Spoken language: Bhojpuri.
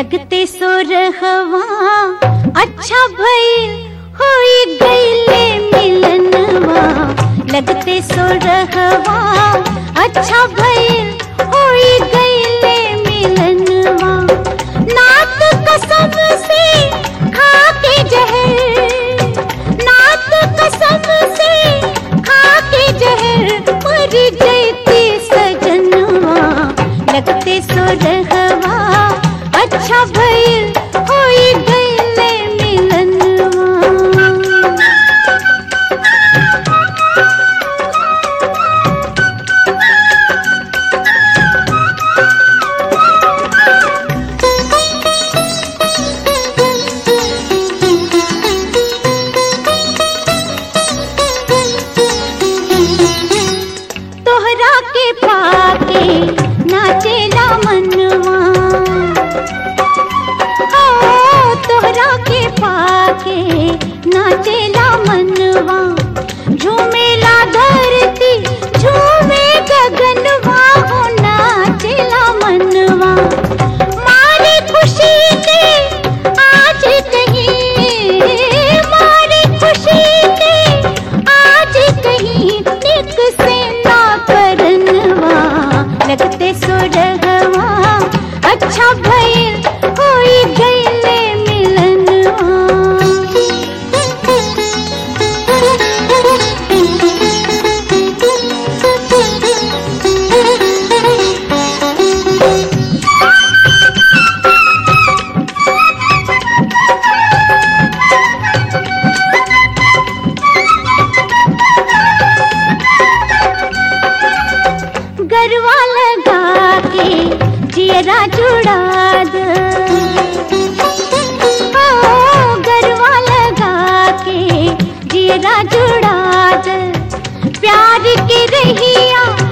लगते सो रहवा अच्छा भइल होई गईले मिलनवा लगते सो रहवा अच्छा भइल होई गईले मिलनवा नात कसम से खा के जहर नात कसम से खा के जहर मर जैती सजनवा लगते सो रहवा अच्छा भइल होई गईले मिलनवा तोहरा के पाके नाचेला मनवा ओ तोहरा के पाके नाचेला मनवा झूमेला धरती झूमे गगनवा हो नाचेला मनवा मारी खुशी के आज कहीं मारी खुशी के आज कहीं निक से ना करनवा लगते सुरगवा अच्छा भइल होई गईले मिलनवा गरवा लगा के जियरा जुड़ा द ओ, गरवा लगा के जियरा जुड़ा द प्यार के रहिया